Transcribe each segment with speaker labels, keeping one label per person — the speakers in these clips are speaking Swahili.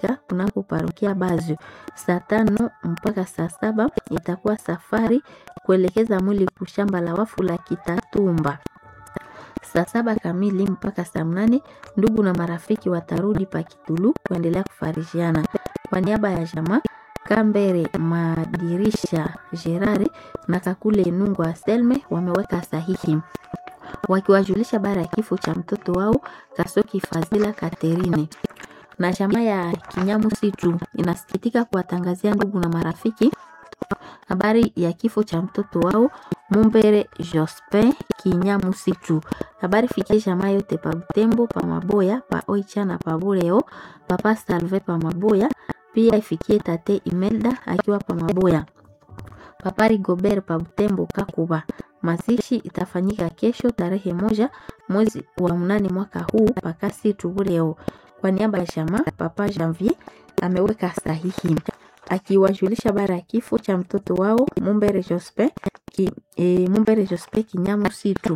Speaker 1: itafanyika kunako parokia Bazio saa tano mpaka saa saba. Itakuwa safari kuelekeza mwili kushamba la wafu la Kitatumba saa saba kamili mpaka saa mnane. Ndugu na marafiki watarudi Pakitulu kuendelea kufarishiana. Kwa niaba ya jamaa Kambere Madirisha Gerare na Kakule Nungu Aselme wameweka sahihi wakiwajulisha bara ya kifo cha mtoto wao Kasoki Fazila Katerine. Na jamaa ya Kinyamu Situ inasikitika kuwatangazia ndugu na marafiki habari ya kifo cha mtoto wao Mumbere Jospin Kinyamu Situ. Habari fikie jamaa yote pa Butembo, pa Maboya, pa Oicha na pa Bureo, papa Salve pa Maboya, pia ifikie tate Imelda akiwa pa Maboya, papa Rigobert pa Butembo Kakuba. Mazishi itafanyika kesho tarehe moja mwezi wa mnane mwaka huu pakasi Tubureo. Kwa niaba ya jamaa papa Janvier ameweka sahihi akiwajulisha bara ya kifo cha mtoto wao Mumbere Jospe ki, e, Mumbere Jospe Kinyamu Situ.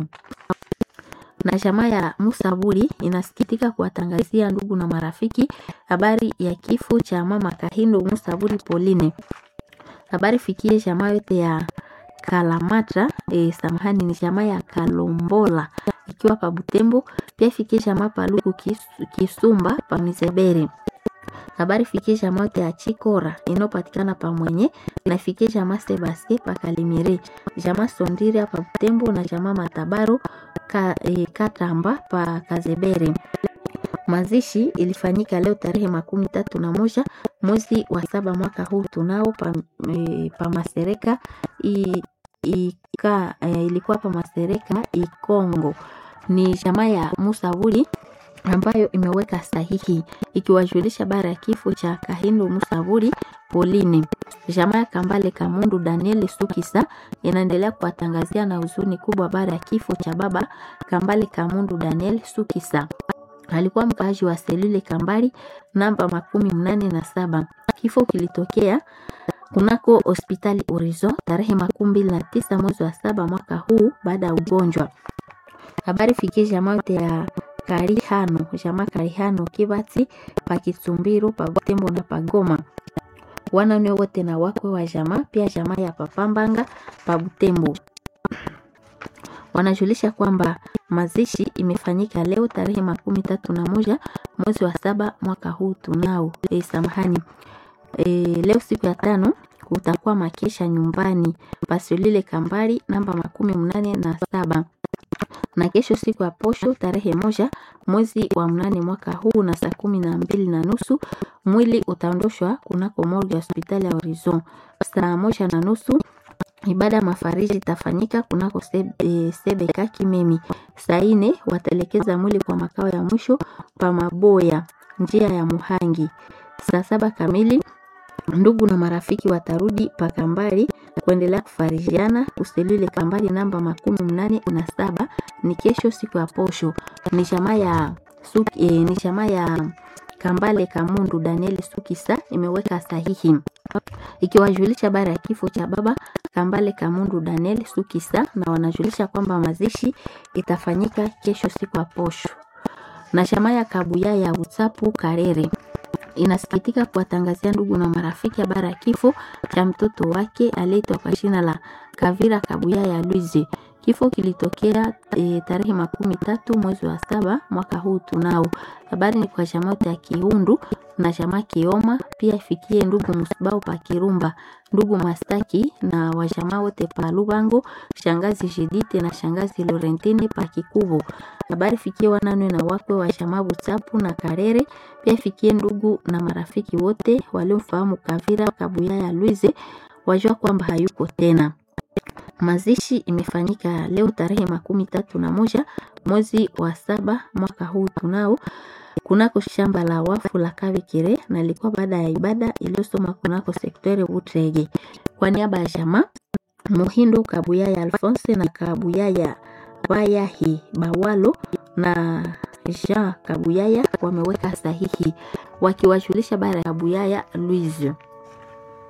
Speaker 1: Na jamaa ya Musaburi inasikitika kuwatangazia ndugu na marafiki habari ya kifo cha mama Kahindo Musaburi Pauline. Habari fikie jamaa yote ya Kalamata e, samahani ni jamaa ya Kalombola ikiwa pa Butembo, pia fikie jamaa pa Luku kis, Kisumba pa Mizebere. Habari fikie jamaa yote ya Chikora inayopatikana pa Mwenye na fikie jamaa Sebaste pa Kalimire, jamaa Sondira pa Butembo na jamaa Matabaro ka, e, Katamba pa Kazebere. Mazishi ilifanyika leo tarehe makumi tatu na moja mwezi wa saba mwaka huu tunao pa, e, pa Masereka i, ika, e, ilikuwa pa Masereka Ikongo. Ni jamaa ya Musavuli ambayo imeweka sahihi ikiwajulisha bara ya kifo cha Kahindo Musavuli Pauline. Jamaa ya Kambale Kamundu Daniel Sukisa inaendelea kuwatangazia na huzuni kubwa bara ya kifo cha baba Kambale Kamundu Daniel Sukisa alikuwa mkaaji wa selule Kambali namba makumi mnane na saba. Kifo kilitokea kunako hospitali Orizo tarehe makumi mbili na tisa mwezi wa saba mwaka huu baada ya ugonjwa. Habari fikie jamaa yote ya Karihano, jamaa Karihano Kibati pa Kitsumbiru pa Butembo na Pagoma, wanane wote na wakwe wa jamaa, pia jamaa ya Papambanga pa Butembo wanajulisha kwamba mazishi imefanyika leo tarehe makumi tatu na moja mwezi wa saba mwaka huu tunao. E, samahani e, leo siku ya tano kutakuwa makesha nyumbani pasolile Kambali namba makumi mnane na saba na kesho siku ya posho tarehe moja mwezi wa mnane mwaka huu na saa kumi na mbili na nusu mwili utaondoshwa kunako morgue ya hospitali ya Horizon saa moja na nusu ibada mafariji itafanyika kunako sebe, e, sebeka Kimemi. Saa ine wataelekeza mwili kwa makao ya mwisho pa Maboya njia ya Muhangi. Saa saba kamili ndugu na marafiki watarudi pa Kambali kuendelea kufarijiana kuselule Kambali namba makumi mnane na saba. Ni kesho siku ya posho. Ni jamaa ya suki, e, ni jamaa ya Kambale Kamundu Daniel Sukisa imeweka sahihi ikiwajulisha bara ya kifo cha baba Kambale Kamundu Daniel Sukisa, na wanajulisha kwamba mazishi itafanyika kesho siku ya posho. Na jamaa ya Kabuya ya Utsapu Karere inasikitika kuwatangazia ndugu na marafiki habari ya kifo cha mtoto wake aliyeitwa kwa jina la Kavira Kabuya ya Luize. Kifo kilitokea e, tarehe makumi tatu mwezi wa saba mwaka huu tunao. Habari ni kwa jamaa yote ya Kiundu na jamaa Kioma, pia ifikie ndugu Musibao pa Kirumba, ndugu Mastaki na wajamaa wote pa Lubango, shangazi Jidite na shangazi Lorentine pa Kikubo. Habari fikie wananwe na wakwe wa jamaa Butsapu na Karere, pia ifikie ndugu na marafiki wote waliomfahamu Kavira Kabuya ya Luize, wajua kwamba hayuko tena. Mazishi imefanyika leo tarehe makumi tatu na moja mwezi wa saba mwaka huu tunao kunako shamba la wafu la Kabikire na ilikuwa baada ya ibada iliyosoma kunako sektere Butrege. Kwa niaba ya jamaa Muhindo Kabuyaya Alphonse na Kabuyaya Bayahi Bawalo na Jean Kabuyaya wameweka sahihi wakiwajulisha bara ya Kabuyaya Louise.